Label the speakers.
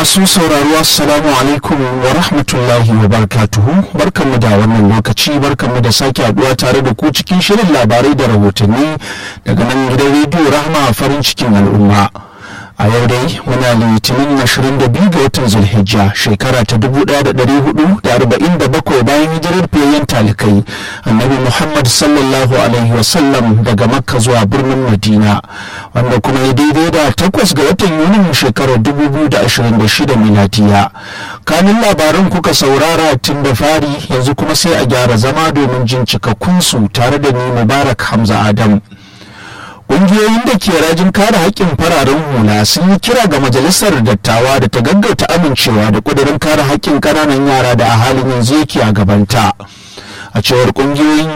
Speaker 1: masu sauraro assalamu alaikum wa rahmatullahi wa barakatuhu barkanmu da wannan lokaci barkanmu da sake haduwa tare da ku cikin shirin labarai da rahotanni daga nan gidan rediyo rahma farin cikin al'umma a yau dai muna litinin 22 ga watan zulhijja shekara ta 1447 bayan hijirar fiyayyen talikai annabi muhammad sallallahu alaihi wasallam daga makka zuwa birnin madina wanda kuma ya daidai da takwas ga watan yunin shekarar 2026 miladiya kanin labaran kuka saurara tun da fari yanzu kuma sai a gyara zama domin jin cikakkunsu tare da ni mubarak hamza adam ƙungiyoyin da ke rajin kare haƙƙin fararen hula sun yi kira ga majalisar dattawa da ta gaggauta amincewa da ƙudurin kare haƙƙin ƙananan yara da a halin yanzu yake a gabanta a cewar ƙungiyoyin